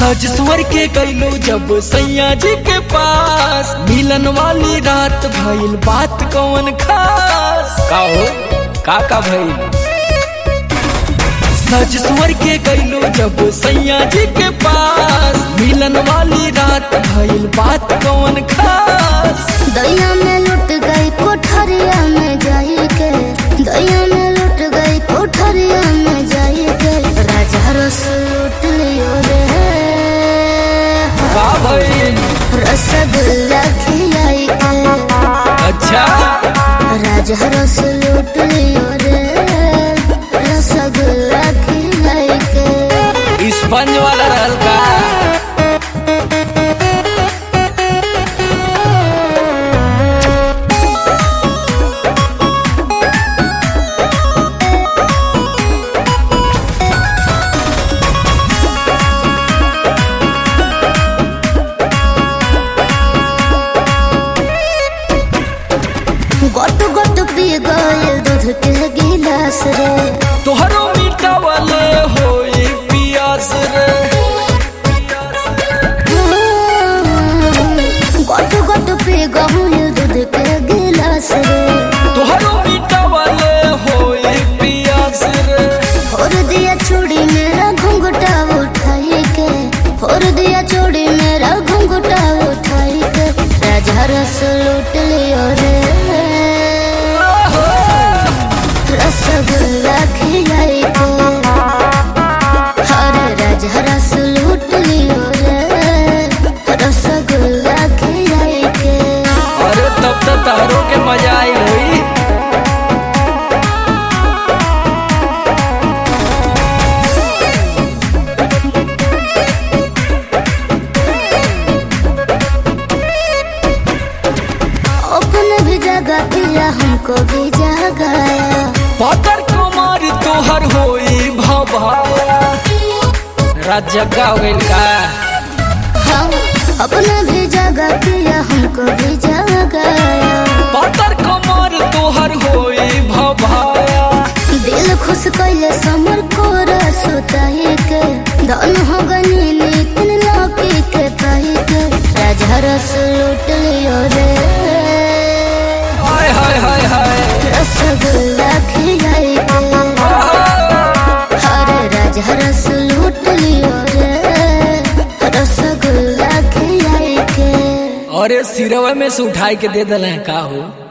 सज स्वर के गईलो जब सैया जी के पास मिलन वाली रात भइल बात कौन खास का हो का का भइल सज स्वर के गईलो जब सैया जी के पास मिलन वाली रात भइल बात कौन खास दैया में लुट गई कोठरिया में जाई के दैया में लुट गई कोठरिया में जाई के राजा रस लूट लियो रे का भइल रसगुल्ला खिलाई के अच्छा राजा रस लूट लियो रे रसगुल्ला खिलाई के स्पंज वाला रहल का गोट गोट पी गए दूध के गिलास रे तोहरो मीठा वाले होई पियास रे गोट गोट पी गए दूध के गिलास रे तोहरो मीठा वाले होई पियास रे फोड़ दिया चूड़ी मेरा घुंघटा उठाई के फोड़ दिया चूड़ी मेरा घुंघटा उठाई के राजा रस लूट लियो रे रसगुल्ला खिलाई के हरे राजा रस लूट लियो रे रसगुल्ला खिलाई के अरे तब तो तारों के मजा आई होई अपने भी जगह दिया हमको भी जगाया पातर कुमार तोहर होई भभाया रात जग्गा हो गइल का हम अपने भी जगह दिया हमको भी जगाया पातर कुमार तोहर होई भभाया दिल खुश कैले समर को रसोताई के धन हो गनी नितिन लौकी के पाई के राजा रस लूट लियो रे हाय हाय हाय हाय रसगुल्ला खिलाई के हरे राजा रस लूट लियो रे रसगुल्ला खिलाई के अरे सिरवा में से उठाई के दे दल का हो